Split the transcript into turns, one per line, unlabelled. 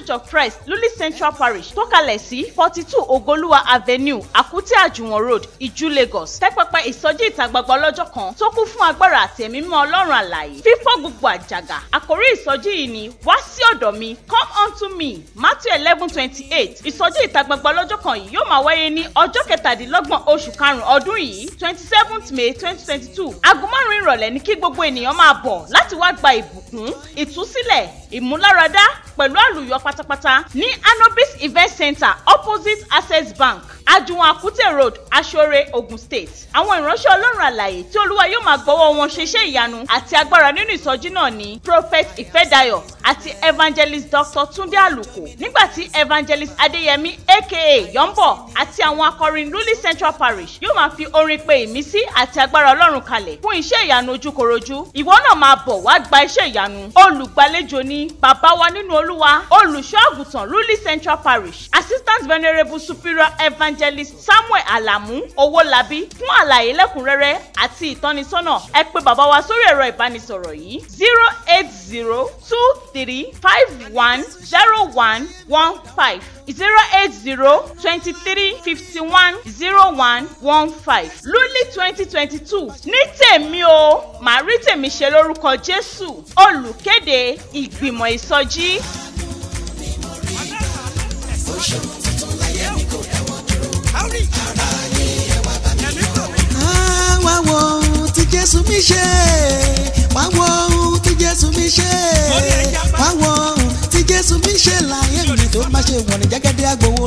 church of christ luli central parish tó kalẹ̀ sí forty two ogoluwa avenue àkútì àjùwọ̀n road ìjú lagos tẹ́pẹ́pẹ́ ìsọjí ìta gbangba ọlọ́jọ́ kan tó kún fún agbára àti ẹ̀mí mímọ́ ọlọ́run àlàyé fífọ́ gbogbo àjàgà àkórí ìsọjí yìí ni wá sí ọ̀dọ̀ mi come unto me matthew eleven twenty eight ìsọjí ìta gbangba ọlọ́jọ́ kan yìí yóò máa wáyé ní ọjọ́ kẹtàdínlọ́gbọ̀n oṣù karùn-ún ọdún yìí twenty seventh may twenty twenty two aago márùn-ún ìrọ̀lẹ́ ní kí gbogbo ènìyàn máa bọ̀ láti wá gba ìbùkún ìtúsílẹ̀ ìmúláradá pẹ̀lú àlùyọ pátápátá ní anobis event center opposite access bank ajuwon akute road asore ogun state àwọn ìránṣẹ́ ọlọ́run àlàyé tí olúwa yóò máa gbọ́wọ́ wọn ṣe iṣẹ́ ìyanu àti agbára nínú ìsọjí náà ní prophet ìfẹ́dayọ̀ àti evangelist dr tunde aluko nígbà tí evangelist adeyemi aka yombo àti àwọn akọrin luli central parish yóò máa fi orin pe ìmísí àti agbára ọlọ́run kalẹ̀ fún iṣẹ́ ìyanu ojúkorojú ìwọ náà máa bọ̀ wá gba iṣẹ́ ìyanu olùgbàlejò ní bàbá wa nínú olúwa olùṣọ́ àgùntàn luli central parish assistant venerable superior evangelist samuel alamu owólabí fún àlàyé lẹ́kùnrẹ́rẹ́ àti ìtọ́nisọ́nà ẹ pé bàbá wa sórí ẹ̀rọ ìbánisọ̀rọ̀ yìí zero eight zero two three five one zero one one five zero eight zero twenty three fifty one zero one one five luli twenty twenty two ní tèmi o màá rí tèmi ṣe lórúkọ jésù olùkéde ìgbìmọ̀ ìsọjí.
Ah, wá wo ohun tí jésù mi ṣe wá wo ohun tí jésù mi ṣe wá wo ohun tí jésù mi ṣe láyé mi tó má ṣe wọ̀n ní jẹ́gẹ́dẹ́ àgbòwò